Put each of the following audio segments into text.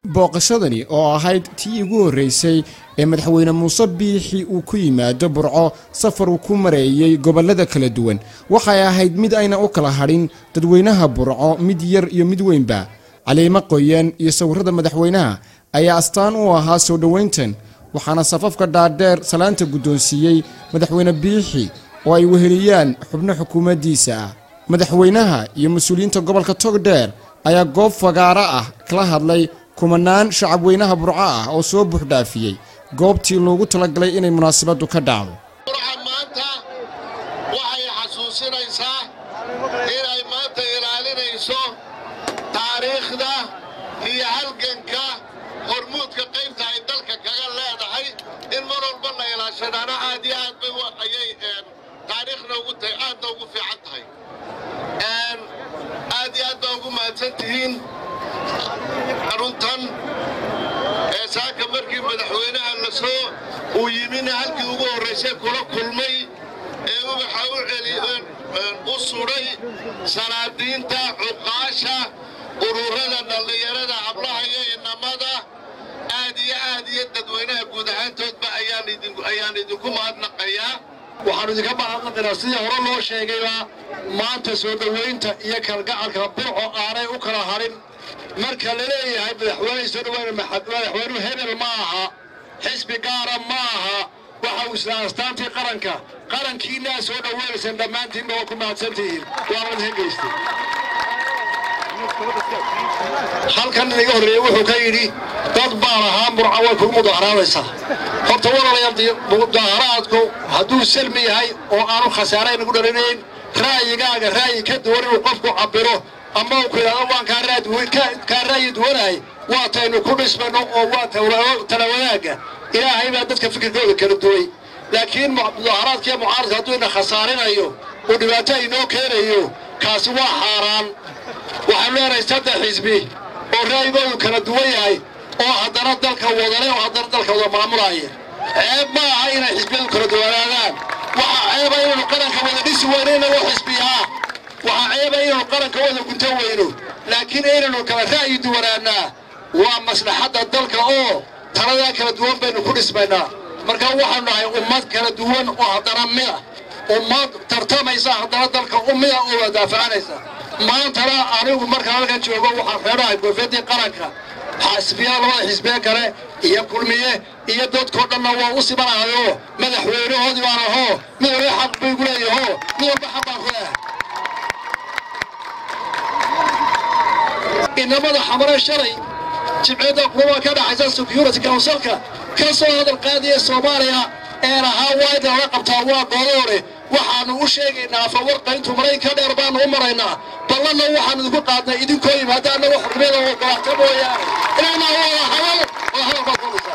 booqashadani oo ahayd tii ugu horreysay ee madaxweyne muuse biixi uu ku yimaado burco safar uu ku mareeyey gobollada kala duwan waxay ahayd mid ayna u kala hadhin dadweynaha burco mid yar iyo mid weynba caliimo qoyan iyo sawirrada madaxweynaha ayaa astaan u ahaa soo dhowayntan waxaana safafka dhaadheer salaanta guddoonsiiyey madaxweyne biixi oo ay weheliyaan xubno xukuumaddiisa ah madaxweynaha iyo mas-uuliyiinta gobolka togdheer ayaa goob fagaaro ah kala hadlay kumanaan shacabweynaha burco ah oo soo buuxdhaafiyey goobtii loogu talagalay inay munaasabaddu ka dhacdo burca maanta waxay xasuusinaysaa inay maanta ilaalinayso taariikhda iyo halganka hormuudka qaybta ay dalka kaga leedahay in mar walba la ilaashadaana aad iyo aad bay ayay taariikhna ugu tahay aadna ugu fiican tahay aad iyo aad baa ugu mahadsan tihiin aruntan ee saaka markii madaxweynaha la soo uu yimina halkii ugu horraysay kula kulmay ee ubaxa u celi u sudhay salaadiinta cuqaasha ururada dhallinyarada hablaha iyo inamada aad iyo aad iyo dadweynaha guud ahaantoodba ayaan idinku mahadnaqayaa waxaannu idinka mahadnaqaynaa sidii hore loo sheegayba maanta soo dhowaynta iyo kalgacalka burco aanay u kala hadhin marka la leeyahay madaxweyne soo dhowayna madaxweynuhu hebel ma aha xisbi gaara ma aha waxa uu isla astaantii qaranka qarankiinaa soo dhowaynaysaan dhammaantiinba waa ku mahadsantihiin waana idinka geystay halkan inaga horreeyey wuxuu ka yidhi dad baan ahaa murca way kugu mudaharaadaysaa horta walaalayaal mudaharaadku hadduu salmi yahay oo aanu khasaare inagu dhalinayn ra'yigaaga ra'yi ka duwan inuu qofku cabbiro ama uu ku yidhahdo waan kaa ra'yi duwanahay waa taynu ku dhismayno oo waa tala wadaagga ilaahay baa dadka fikirkooda kala duway laakiin mudaharaadkiiyo mucaaradka hadduu ina khasaarinayo uu dhibaato inoo keenayo kaasi waa xaaraan waxaanu leenahay saddex xisbi oo ra'yigoodu kala duwan yahay oo haddana dalka wadale oo haddana dalka wada maamulaya ceeb ma aha inay xisbiyadu kala duwanaadaan waxaa ceeba inaynu qaranka wada dhisi weyno inagoo xisbiyaa waxaa ceeba inaynu qaranka wada gunto weyno laakiin inaynu kala ra'yi duwanaannaa waa maslaxadda dalka oo taladaa kala duwan baynu ku dhismaynaa marka waxaanu nahay ummad kala duwan oo haddana mida ummad tartamaysa haddana dalka umida oo wadaafacanaysa maantana anigu markaan halkan joogo waxaan xeedhahay goofyadii qaranka xisbiyaa labada xisbiye kale iyo kulmiye iyo dadkoo dhanna waa u simanahayoo madaxweynahoodii baan ahoo mid walba xaq bay gu leeyahoo mid walba xaq baan ku leeyahay inamada xamare shalay jibciyadda kulama ka dhaxaysa security councilka ka soo hadal qaadiya soomaaliya ee lahaa waa in lala qabtaa waa gooloore waxaannu u sheegaynaa fawarqayntu maraykanka dheer baannu u maraynaa ballanna waxaannu idinku qaadnay idinkoo yimaada annaga xurmiyada oo golaxta mooyaane inaanaa wada hadal oo hadal baad doonaysaa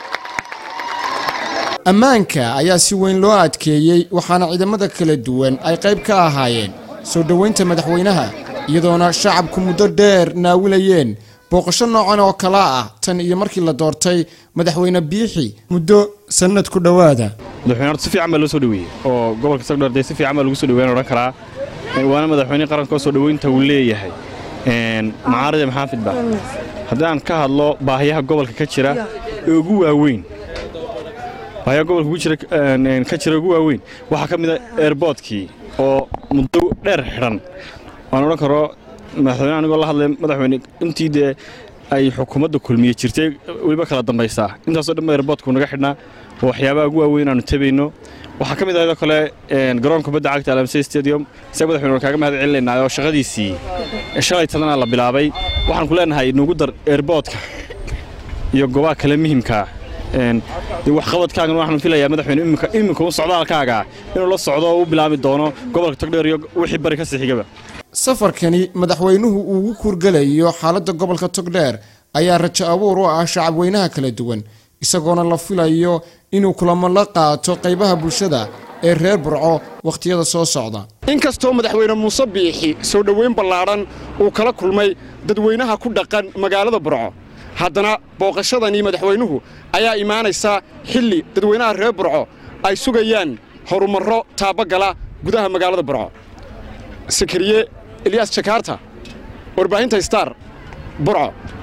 ammaanka ayaa si weyn loo adkeeyey waxaana ciidamada kala duwan ay qayb ka ahaayeen soo dhowaynta madaxweynaha iyadoona shacabku muddo dheer naawilayeen booqasho noocan oo kala ah tan iyo markii la doortay madaxweyne biixi muddo sannad ku dhowaada madaxweyne horta si fiican baa loo soo dhoweeyey oo gobolka sagdheer dee si fiican baa lagu soo dhoweyn odhan karaa waana madaxweyne qaranka oo soo dhoweynta uu leeyahay macaaride maxaafidba haddii aan ka hadlo baahiyaha gobolka ka jira ee ugu waaweyn baahiyaha gobolka ugu jira ka jira ugu waaweyn waxaa ka mid a eerboodkii oo muddo dheer xidhan waan odhan karo madaxweyne anigoo la hadlay madaxweyne intii dee ay xukuumadda kulmiye jirtay weliba kala dambaysaa intaasoo dhan eerboodku naga xidhnaa oo waxyaabaha ugu waaweyn aanu tabayno waxaa ka mid ahayoo kale garoon kubadda cagta alamsey stadium isaga madaxweyne waan kaaga mahad celinaynaa oo shaqadiisii shalay tadana la bilaabay waxaan ku leenahay nugu dar eerboodka iyo goobaha kale muhimkaa waxqabadkaagan waxaan filayaa madaxweyne iminka u socdaalkaaga inuu la socdo oo u bilaabi doono gobolka togdheer iyo wixii bari ka sii xigaba safarkani madaxweynuhu uu ugu kuurgelayo xaaladda gobolka togdheer ayaa rajo abuur u ah shacabweynaha kala duwan isagoona la filayo inuu kulamo la qaato qaybaha bulshada ee reer burco wakhtiyada soo socda inkastoo madaxweyne muuse biixi soo dhoweyn ballaadhan uu kala kulmay dadweynaha ku dhaqan magaalada burco haddana booqashadanii madaxweynuhu ayaa imaanaysa xilli dadweynaha reer burco ay sugayaan horumarro taabagala gudaha magaalada burco sakariye eliyas jakaarta warbaahinta star burco